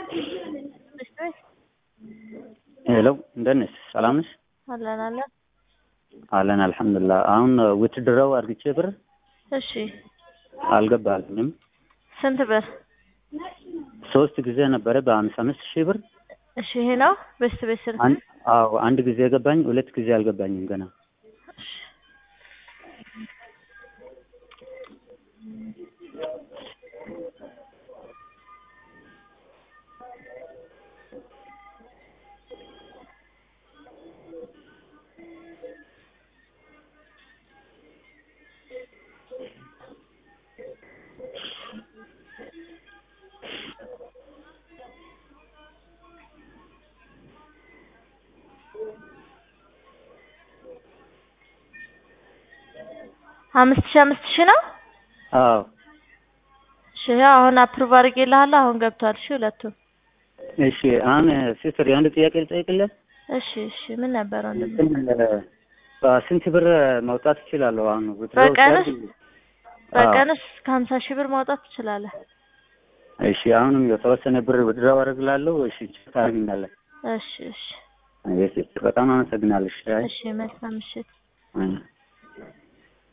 ሄሎ እንደት ነሽ? ሰላም ነሽ? አለን አለን። አለን አልሐምዱሊላህ። አሁን ውትድረው አርግቼ ብር እሺ አልገባልኝም። ስንት ብር? ሶስት ጊዜ ነበረ በአምሳ አምስት ሺህ ብር። እሺ ይሄ ነው በስት ቤት ስልክ አን- አዎ አንድ ጊዜ ገባኝ፣ ሁለት ጊዜ አልገባኝም ገና። አምስት ሺህ አምስት ሺህ ነው። አዎ እሺ ያው አሁን አፕሩቭ አድርጌልሃለሁ። አሁን ገብቷል። እሺ ሁለቱም። እሺ አሁን ሲስተር የአንድ ጥያቄ ልጠይቅልህ። እሺ እሺ ምን ነበር ወንድም? እንትን በስንት ብር ማውጣት እችላለሁ? አሁን withdraw በቀንስ? ሲያደርግ- አዎ። በቀንስ ከሀምሳ ሺህ ብር ማውጣት ትችላለህ። እሺ አሁንም የተወሰነ ብር withdraw አደርግላለሁ። እሺ ታደርግኛለህ? እሺ እሺ እሺ በጣም አመሰግናለሁ። እሺ አይ- እሺ መልካም ምሽት። አይ